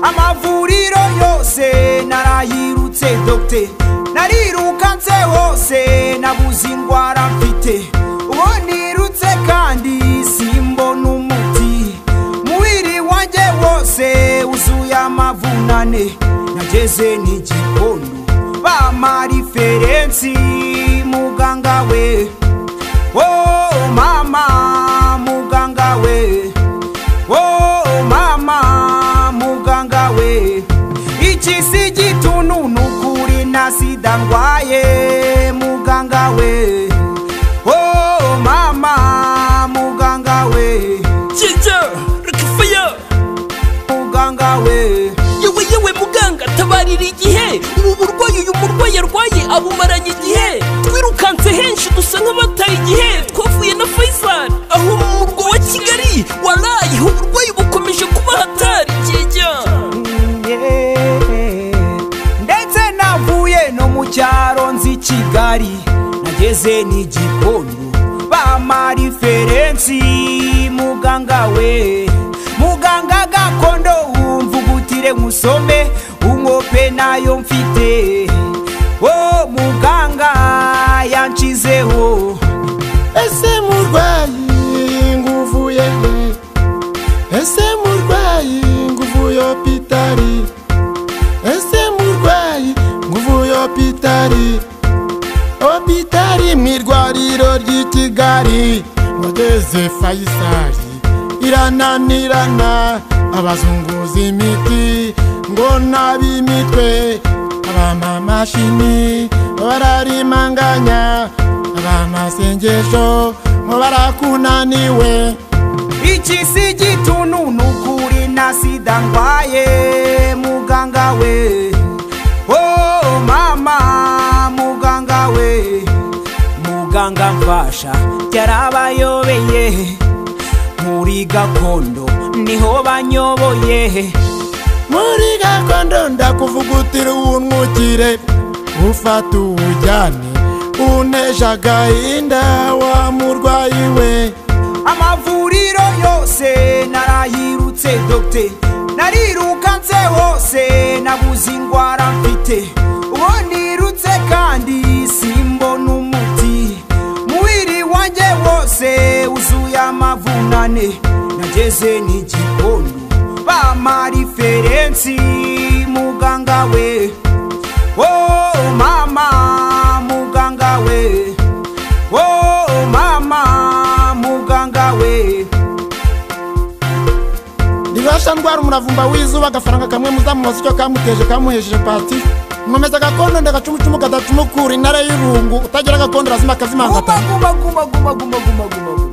amavuriro yose narayirutse dogite narirukanse hose nabuze indwara mfite uwo nirutse kandi simbona umuti mubiri wanjye wose wuzuye amavunane nageze n'igikondo bampa referensi muganga we oh mama muganga we oh mama muganga we iki si igituntu ni ukuri na sida ndwaye muganga we oh mama muganga we jija rakafaya muganga we yewe yewe muganga tabarira igihe ubu burwayi uyu murwayi arwaye abumaranye igihe twirukanse henshi dusa nk'abataye igihe twavuye na faisal aho mu murwa wa kigali waraye uburwayi bukomeje kuba hatari jija ndetse navuye no mu cyaro nzi kigali nageze n'igikondo bampa referensi muganga we muganga gakondo wumvugutire nkusome unkope nayo mfite wo muganga yanshizeho ese murwayi nguvuye he ese murwayi nguvuye opitari ese murwayi nguvuye opitari opitari mu irwariro ry'i kigali wageze fayisari irananirana abazunguza imiti ngo nab'imitwe abamamashini bararimanganya abamasengesho ngo barakunaniwe iki si igituntu ni ukuri na sida ndwaye muganga we oh mama muganga we muganga mfasha byarabayobeye muri gakondo niho banyoboye muri gakondo ndakuvugutira uwuntwukire ufata uwujyane uneje agahinda wa murwayi we amavuriro yose narayirutse dogite narirukanse hose nabuze indwara mfite uwo nirutse kandi simbona umuti mubiri wanjye wose wuzuye amavunane nageze n'igikondo bampa referensi muganga we oh mama muganga we Oh mama muganga we ribasha ndwara umuravumba w'izuba agafaranga kamwe muzamubaza icyo kamuteje kamuhesheje pati nkomeza agakondo ndagacumucumu kadatuma ukura intare y'irungu utagira agakondo arazima akazimanga guma guma guma guma guma guma guma guma